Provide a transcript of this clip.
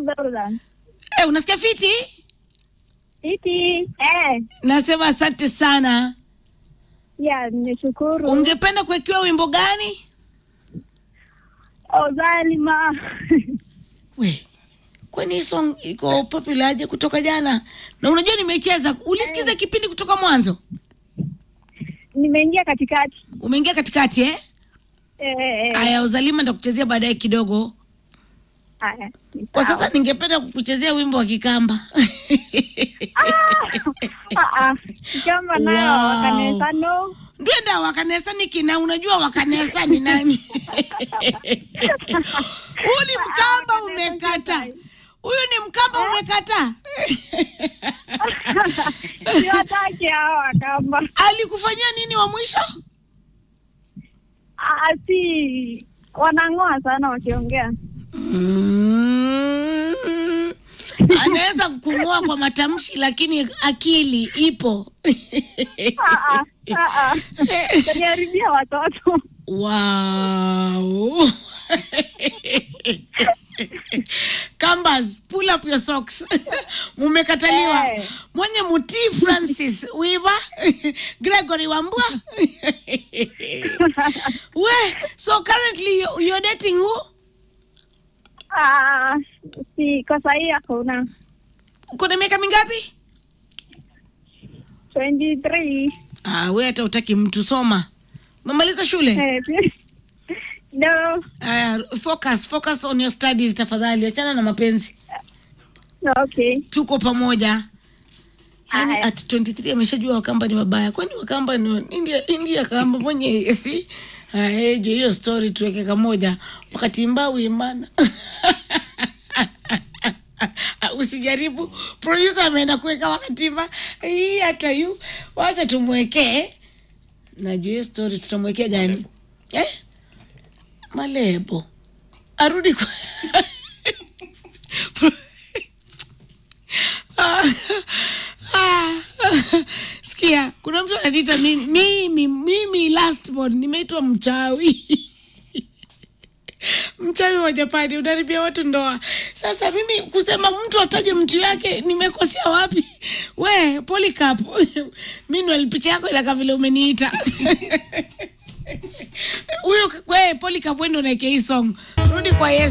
Jordan. Eh, unasikia fiti? Iti. Eh. Nasema asante sana. Ya, nimeshukuru. Ungependa kuwekewa wimbo gani? Ozalima. We, kwani hii song iko popular aje kutoka jana? Na unajua nimecheza, ulisikiza kipindi kutoka mwanzo? Nimeingia katikati. Umeingia katikati eh? Eh, eh, eh. Aya, uzalima nitakuchezea baadaye kidogo. Haya. ni Kwa sawa. sasa ningependa kukuchezea wimbo wa Kikamba. Ah, ah. Kama nayo Wow. wakanesa no. Ndwenda wakanesa niki na unajua wakanesa ni nani? Huyu ni mkamba Wakanesa umekata. kitai. Huyu ni mkamba umekata. Siwataki hao wakamba. Alikufanyia nini wa mwisho? Ah, si wanang'oa sana wakiongea. Mm. Anaweza kung'oa kwa matamshi lakini akili ipo. Ah, ah, ah, ah. Utaniharibia watoto. Wow. Kambas, pull up your socks. Mumekataliwa. Eh. Mwenye mutii Francis Wiba, Gregory Wambua. We, so currently you- you're dating who? Ah, si kwa sahii hakuna. Uko na miaka mingapi? 23. Ah, we hata utaki mtu soma. Umemaliza shule? Eh, pia- No. Uh, focus, focus on your studies tafadhali. Achana na mapenzi. Okay. Tuko pamoja. Yani Aya. at 23 ameshajua wakamba ni wabaya. Kwani wakamba ni wa- India, India kamba mwenye si aejo hiyo story tuweke kamoja wakati mbau imana usijaribu producer ameenda kuweka wakati mba hii hata yu wacha tumwekee najua hiyo story tutamwekea gani eh? malebo arudi kwa Ah, ah, sikia kuna mtu ananiita mimi mimi mimi last born nimeitwa mchawi mchawi wa japani unaribia watu ndoa sasa mimi kusema mtu ataje mtu yake nimekosea wapi we polycarp meanwhile picha yako inakaa vile umeniita huyu we polycarp wendo naeke hii song rudi kwa yesu